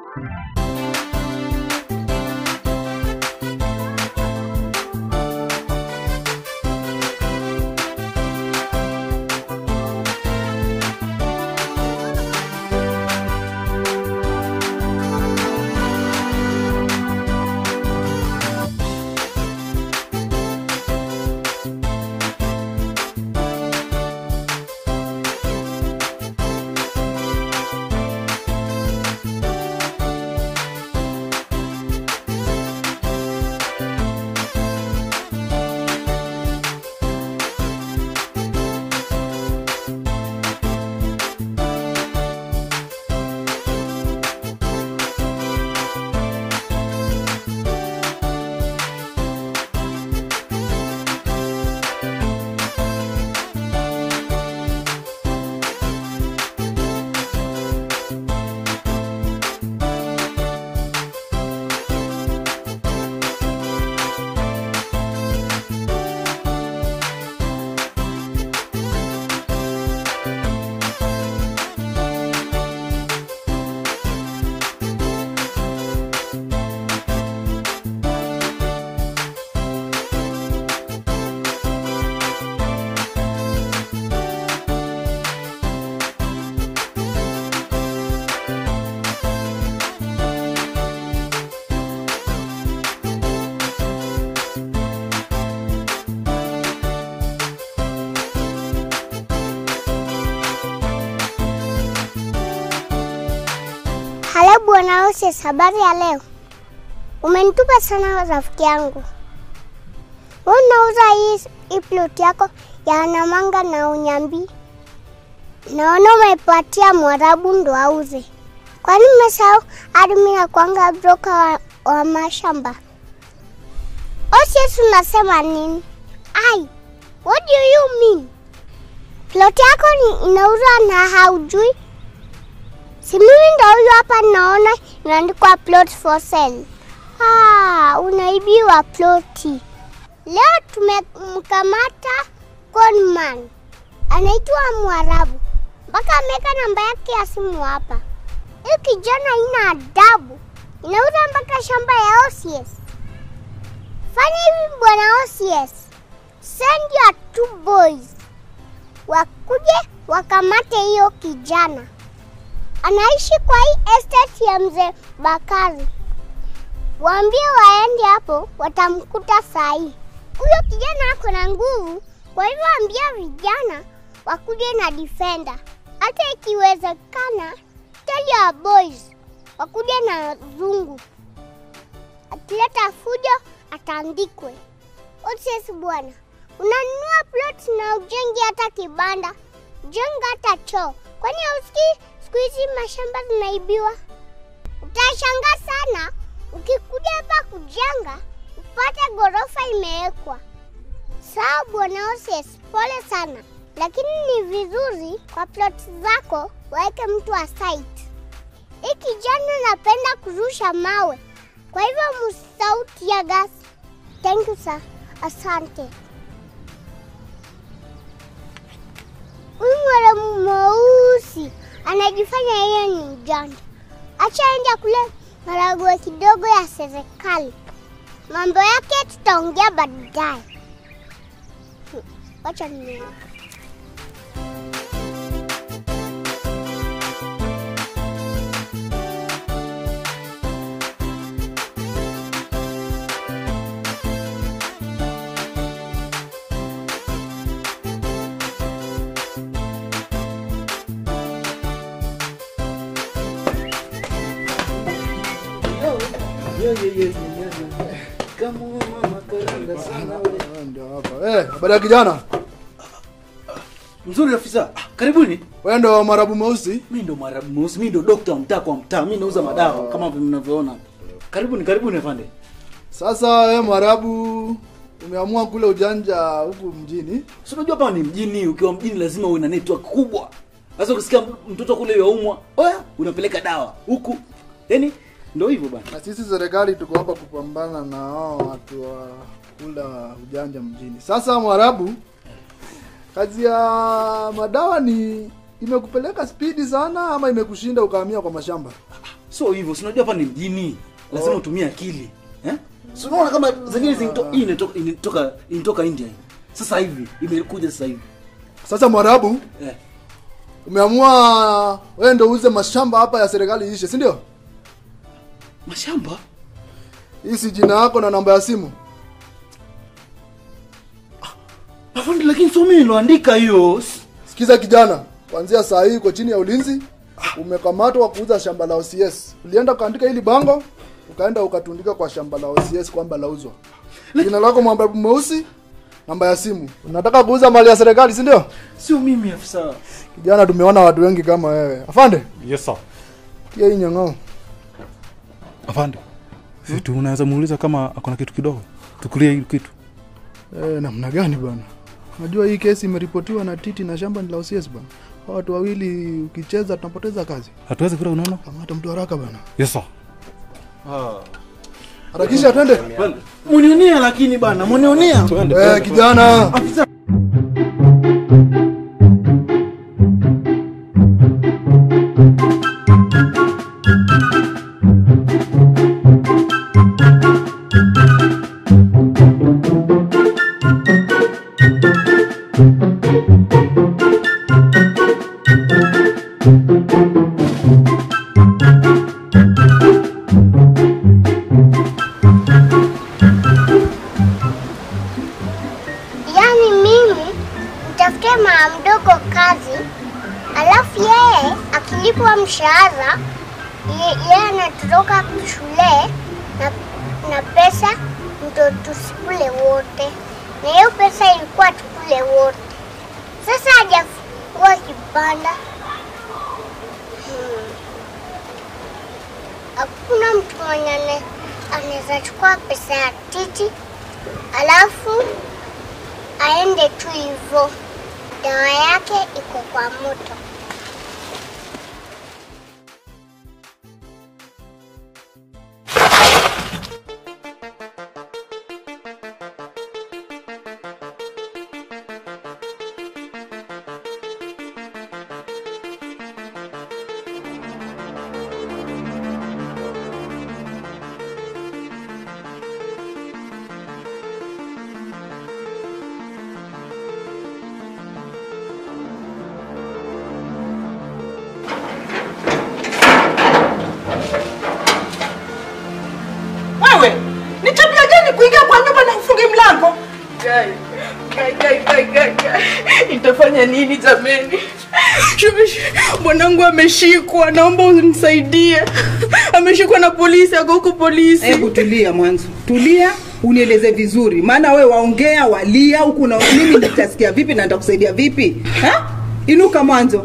Halo bwana Oses, habari ya leo? Umenitupa sana rafiki yangu. Wewe unauza hii hii plot yako ya Namanga na Unyambi. Naona umeipatia Mwarabu ndo auze. Kwani umesahau hadi mimi nakuanga broker wa, wa mashamba? Oses, unasema nini? Ai, what do you mean? Plot yako ni inauzwa na haujui? Si mimi ndo huyu hapa naona inaandikwa plot for sale. Ah, unaibiwa ploti. Leo tumemkamata conman. Anaitwa Mwarabu. Mpaka ameweka namba yake ya simu hapa. Huyu kijana ina adabu. Inauza mpaka shamba ya OCS. Fanya hivi bwana OCS. Send your two boys. Wakuje wakamate hiyo kijana anaishi kwa hii estate ya mzee Bakari. Waambie waende hapo, watamkuta saa hii. Huyo kijana ako na nguvu, kwa hivyo ambia vijana wakuje na defender. Hata ikiwezekana, tell your boys wakuje na zungu. Akileta fujo ataandikwe. Oses bwana, unanunua plot na ujengi hata kibanda, jenga hata choo. Kwani hausikii siku hizi mashamba zinaibiwa? Utashangaa sana ukikuja hapa kujenga upate ghorofa imewekwa. Sawa bwana Oses, pole sana, lakini ni vizuri kwa plot zako waweke mtu wa site. Hii kijana napenda kurusha mawe, kwa hivyo msisahau tear gas. Thank you sir, asante. Huyu mwalimu mweusi anajifanya yeye ni mjanja. Acha aende kule maragwe kidogo ya serikali. Mambo yake tutaongea baadaye. Hmm, Wacha niende. Ndio hapa. Eh, habari ya kijana? Mzuri afisa. Ah, Karibuni. Wewe ndo Mwarabu mweusi? Mimi ndo Mwarabu mweusi, mimi ndo dokta wa mtaa kwa mtaa. Mimi nauza madawa kama vile mnavyoona. Karibuni, karibuni afande. Sasa wewe Mwarabu umeamua kule ujanja huku mjini. Si unajua hapa ni mjini, ukiwa mjini lazima uwe na network kubwa. Sasa ukisikia mtoto kule yaumwa, oya, unapeleka dawa huku. Yaani ndio hivyo bana. Na sisi serikali tuko hapa kupambana na hao watu wa kula ujanja mjini. Sasa Mwarabu, kazi ya madawa ni imekupeleka spidi sana ama imekushinda ukahamia kwa mashamba? sio hivyo si unajua hapa ni mjini lazima utumie akili eh? si unaona kama zingine zinto- hii inatoka inatoka inatoka india hii sasa hivi imekuja sasa hivi Sasa Mwarabu, eh. umeamua wewe ndio uuze mashamba hapa ya serikali ishe, si ndio? mashamba Hii si jina yako na namba ya simu. afande lakini sio mimi niloandika hiyo Sikiza kijana, kuanzia saa hii uko chini ya ulinzi. Umekamatwa kuuza shamba la OCS. Ulienda ukaandika hili bango, ukaenda ukatundika kwa shamba la OCS kwamba lauzwa. Jina lako Mwarabu mweusi, namba ya simu. Unataka kuuza mali ya serikali, si ndio? sio mimi afisa Kijana, tumeona watu wengi kama wewe. Afande, Yes sir. tia hii nyang'ao. Afande. Si tu unaweza muuliza kama akona kitu kidogo. Tukulie hili kitu. Eh, namna gani bwana? Unajua hii kesi imeripotiwa na Titi na shamba ni la OCS bwana. Hao watu wawili ukicheza tunapoteza kazi. Hatuwezi kula unaona? Kamata mtu haraka bwana. Yes sir. Harakisha twende. munionea lakini bana munionea Eh, kijana. Yaani mimi nitafutie mama mdogo kazi, alafu yeye akilipwa mshahara ye- yeye anatoroka shule na, na pesa ndo tusikule wote, na hiyo pesa ilikuwa tukule wote. Sasa hajafungua kibanda Hmm. hakuna mtu mwenye ane- anaweza chukua pesa ya Titi alafu aende tu hivyo. Dawa yake iko kwa moto. Wewe ni tabia gani kuingia kwa nyumba na ufunge mlango? Gai, gai, gai, gai, gai, gai. Nitafanya nini jameni? Shumishi, Mwanangu ameshikwa, naomba unisaidie. Ameshikwa na polisi, ako huko polisi. Hebu tulia mwanzo, tulia unieleze vizuri, maana we waongea walia huku na mimi nitasikia vipi na nitakusaidia vipi ha? Inuka mwanzo,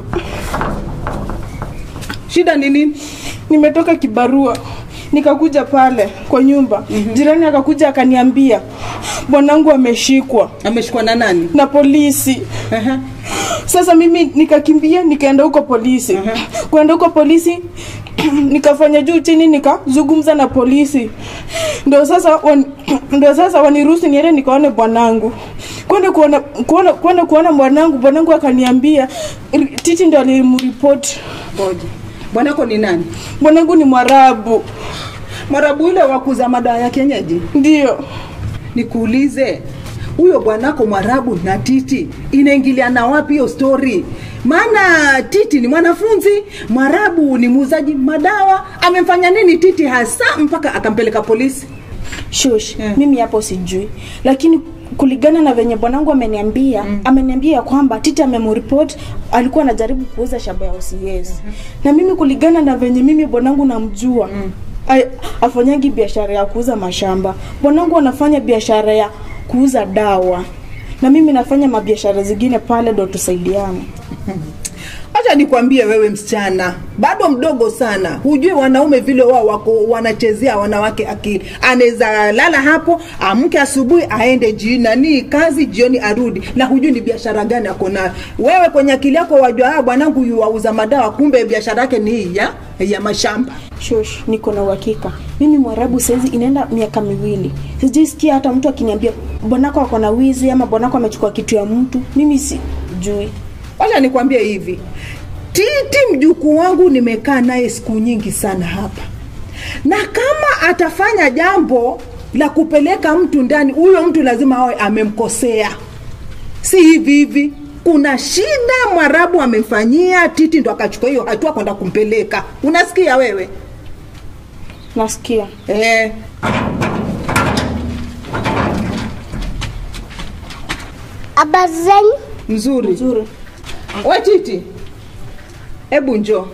shida ni nini? Nimetoka kibarua nikakuja pale kwa nyumba mm-hmm. Jirani akakuja akaniambia bwanangu ameshikwa Ameshikwa na nani? na polisi. Aha. Sasa mimi nikakimbia nikaenda huko polisi. Kwenda huko polisi nikafanya juu chini nikazungumza na polisi. Ndio sasa wan, ndio sasa waniruhusu niende nikaone bwanangu. Kwenda kuona kuona kwenda kuona bwanangu, bwanangu akaniambia "Ri- Titi ndio alimripoti. Ngoja, bwanako ni nani? Bwanangu ni Mwarabu. Marabu yule wa kuuza madawa ya kienyeji? Ndio. Nikuulize, huyo bwanako Mwarabu na Titi inaingiliana wapi hiyo story? Maana Titi ni mwanafunzi, Mwarabu ni muuzaji madawa. Amemfanya nini Titi hasa mpaka akampeleka polisi? Shush, Eh. mimi hapo sijui, lakini kulingana na venye bwanangu ameniambia mm. ameniambia ya kwamba Titi amemripoti alikuwa anajaribu kuuza shamba ya OCS mm-hmm. na mimi kulingana na venye mimi bwanangu namjua mm. afanyangi biashara ya kuuza mashamba. Bwanangu anafanya biashara ya kuuza dawa na mimi nafanya mabiashara zingine pale, ndo tusaidiane. Acha nikwambie wewe msichana, bado mdogo sana, hujui wanaume vile wao wako wanachezea wanawake akili. Anaweza lala hapo, amke asubuhi aende ji nani kazi, jioni arudi, na hujui ni biashara gani ako nayo. Wewe kwenye akili yako wajua, ah, bwanangu yu wauza madawa, kumbe biashara yake ni hii ya ya mashamba. Shush, niko na uhakika mimi Mwarabu saizi inaenda miaka miwili, sijaisikia hata mtu akiniambia bwanako ako na wizi ama bwanako amechukua kitu ya mtu. Mimi sijui. Wacha nikwambie hivi, Titi mjukuu wangu nimekaa naye siku nyingi sana hapa, na kama atafanya jambo la kupeleka mtu ndani, huyo mtu lazima awe amemkosea, si hivi hivi. Kuna shida Mwarabu amemfanyia Titi, ndo akachukua hiyo hatua kwenda kumpeleka. Unasikia wewe nasikia eh? Habari zenyu? Mzuri nzuri we Titi, hebu njoo.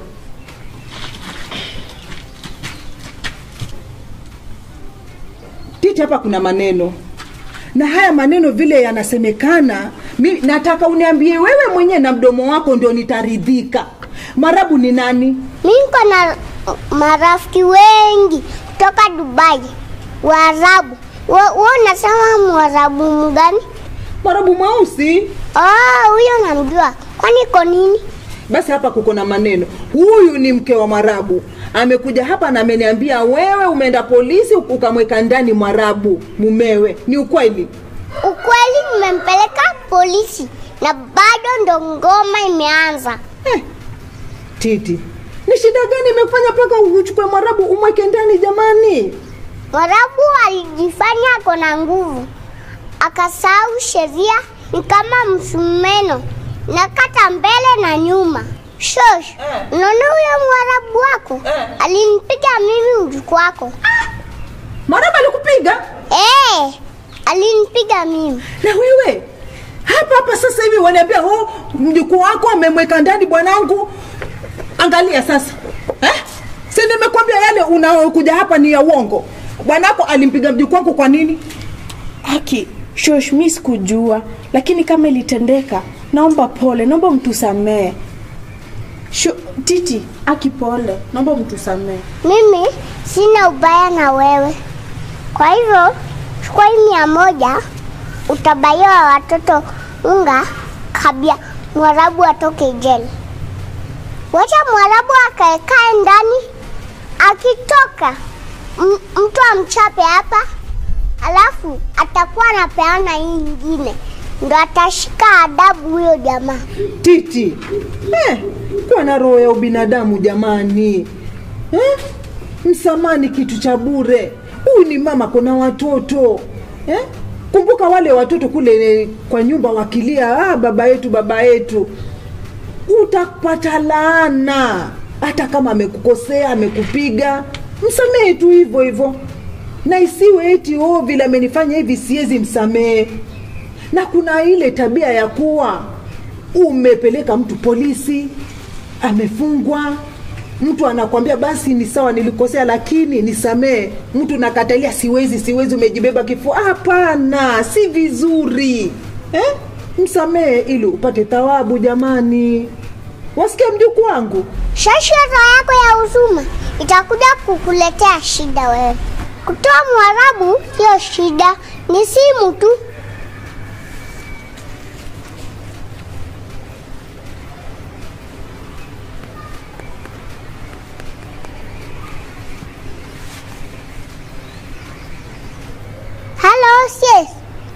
Titi, hapa kuna maneno na haya maneno vile yanasemekana, mi nataka uniambie wewe mwenyewe na mdomo wako ndio nitaridhika. Marabu ni nani? Mi niko na marafiki wengi kutoka Dubai, Waarabu. Wa- Wewe unasema Mwarabu mgani? Marabu mweusi. Oh, huyo namjua. Kwani iko nini? Basi hapa kuko na maneno. Huyu ni mke wa Mwarabu, amekuja hapa na ameniambia wewe umeenda polisi ukamweka ndani Mwarabu mumewe. Ni ukweli? Ukweli nimempeleka polisi na bado ndo ngoma imeanza. Eh, Titi, ni shida gani imekufanya mpaka uchukue Mwarabu umweke ndani jamani? Mwarabu alijifanya ako na nguvu, akasahau sheria, ni kama msumeno, nakata mbele na nyuma. Shosh, unaona huyo Mwarabu wako alinipiga mimi mjukuu wako. Mwarabu alikupiga? Eh, alinipiga mimi. Na wewe hapa hapa sasa hivi waniambia oh, mjukuu wako amemweka ndani bwanangu. Angalia sasa eh? Si nimekwambia yale unaokuja hapa ni ya uongo. Bwanako alimpiga mjukuu wako kwa nini? haki shosh mi sikujua lakini kama ilitendeka naomba pole naomba mtusamee Sho, titi aki pole naomba mtusamee Mimi sina ubaya na wewe, kwa hivyo chukua hii mia moja utabaiwa watoto unga kabla Mwarabu atoke jela. Wacha Mwarabu akaekae ndani, akitoka m- mtu amchape hapa, alafu atakuwa anapeana hii ingine, ndo atashika adabu huyo jamaa. Titi eh, kuwa na roho ya ubinadamu jamani eh? Msamaha ni kitu cha bure. Huyu ni mama, kuna watoto eh? Kumbuka wale watoto kule eh, kwa nyumba wakilia, ah, baba yetu, baba yetu, utapata laana. Hata kama amekukosea, amekupiga, msamehe tu hivyo hivyo, na isiwe eti oh, vile amenifanya hivi siwezi msamehe. Na kuna ile tabia ya kuwa umepeleka mtu polisi, amefungwa, mtu anakwambia basi ni sawa, nilikosea lakini nisamee. Mtu nakatalia, siwezi, siwezi, umejibeba kifua. Hapana, si vizuri eh? Msamehe ili upate thawabu jamani. Wasikia mjukuu wangu? Shasha roho yako ya huzuma itakuja kukuletea shida wewe. Kutoa Mwarabu sio shida, ni simu tu. Halo, sis.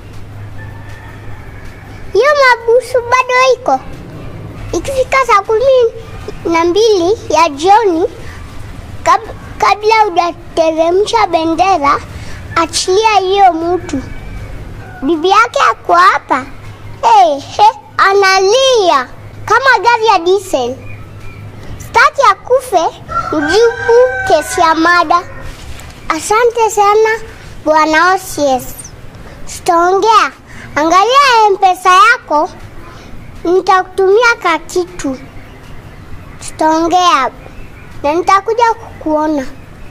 Hiyo mabusu bado iko? Ikifika saa kumi na mbili ya jioni, kab, kabla hujateremsha bendera, achilia hiyo mtu. Bibi yake ako hapa. Hey, he, analia kama gari ya diesel. Staki akufe, mjibu kesi ya mada. Asante sana bwana OCS. Sitaongea, angalia mpesa yako nitakutumia ka kitu, tutaongea na nitakuja kukuona.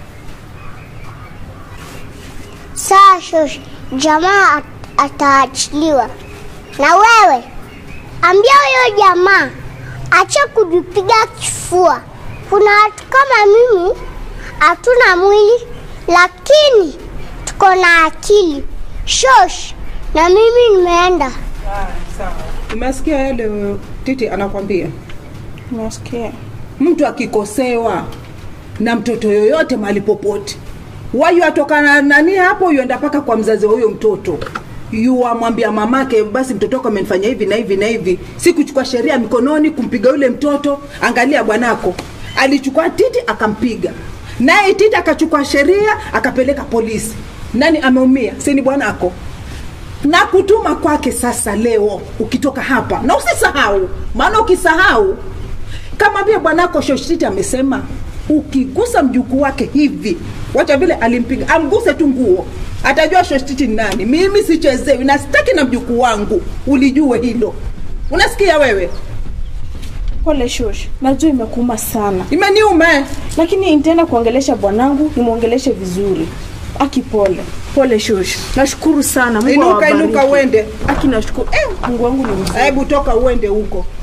Sawa shosh, jamaa at- ataachiliwa. Na wewe ambia huyo jamaa acha kujipiga kifua. Kuna watu kama mimi hatuna mwili, lakini tuko na akili. Shosh, na mimi nimeenda. Umesikia yale Titi anakwambia? nasikia mtu akikosewa na mtoto yoyote mahali popote wayu atoka na nani hapo yuenda mpaka kwa mzazi wa huyo mtoto yuwamwambia mamake basi mtoto wako amenifanya hivi na hivi na hivi si kuchukua sheria mikononi kumpiga yule mtoto angalia bwanako alichukua titi akampiga naye titi akachukua sheria akapeleka polisi nani ameumia si ni bwanako na kutuma kwake sasa leo ukitoka hapa na usisahau maana ukisahau kama vile bwanako shoshiti amesema ukigusa mjukuu wake hivi wacha vile alimpiga amguse tu nguo atajua shoshiti ni nani mimi sichezewi na sitaki na mjukuu wangu ulijue hilo unasikia wewe pole shosh najua imekuuma sana imeniuma eh? lakini nitaenda kuongelesha bwanangu nimwongeleshe vizuri aki pole pole shosh nashukuru sana Mungu Inuka, awabariki. inuka uende. aki nashukuru eh, mungu wangu ni mzuri hebu toka uende huko